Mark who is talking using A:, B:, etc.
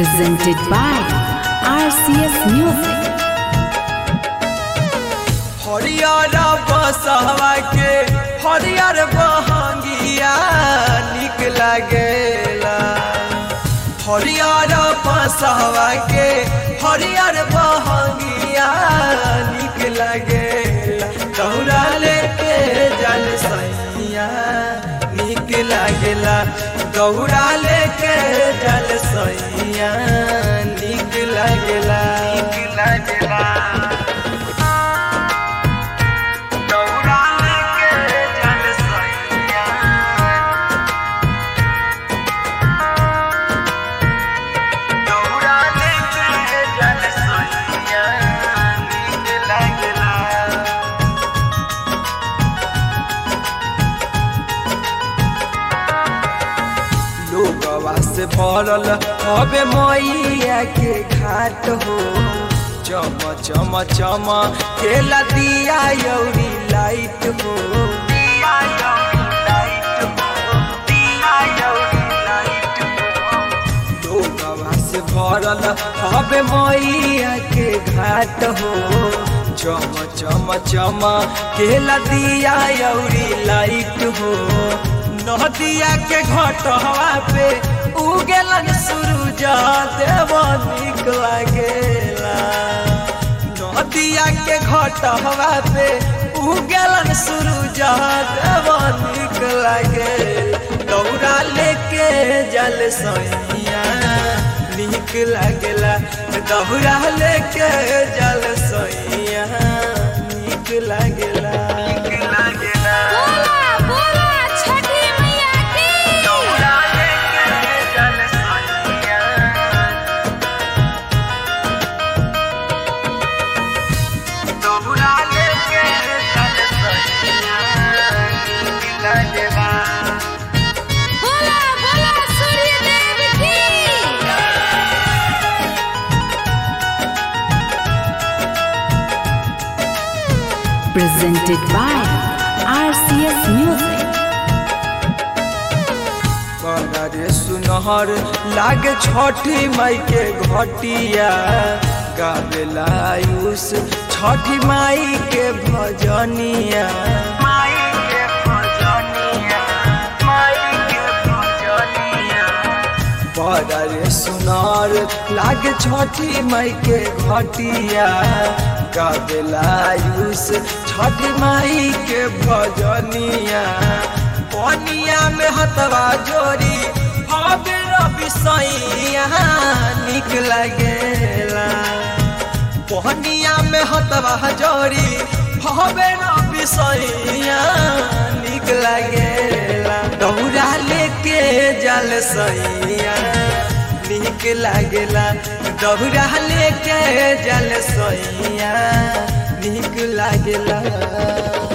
A: presented by RCS Music.
B: हरियर बसवा के हरियर बहंगिया निक लागेला हरियर बसवा के हरियर बहंगिया निक लागेला दौड़ा लेके जल सैया निक लागेला दौड़ा लेके जल सैया निक लागेला निक लागेला दौड़ा लेके जल सैया दौड़ा लेके जल सैया नीक लागला लोगवा से भरल हवे मैया के घाट हो चम चम चम केला दिया यौरी लाइट हो दिया यौरी लाइट हो दिया यौरी लाइट हो लोगवा से भरल हवे मैया के घाट हो चम चम चम केला दिया यौरी लाइट हो नदिया के घटवा पे उगेलन सूरज देव निक लागेला नदिया के घटवा पे उगेलन सूरज देव निक लागेला दौड़ा लेके जल सैया निक लागेला दौड़ा लेके जल सैया निक लागेला निक लागेला
A: बोला बोला छठी मैया की
B: दौड़ा लेके जल सैया दौड़ा लेके जल सैया निक लागेला
A: बोला बोला सूर्य देव की presented by RCS Music.
B: रे सुनहर लागे छठी माई के घटिया गावेला आयुष छठी माई के भजनिया माई के भजनिया माई के भजनिया बड़ा रे सुनार लागे छठी माई के घटिया गावेला आयुष छठी माई के भजनिया पनिया में हतवा जोरी हवे रवि सैया निक लागेला पनिया में हतवा जोरी हवे रवि सैया निक लागेला दौड़ा लेके जल सैया निक लागेला दौड़ा लेके जल सैया निक लागेला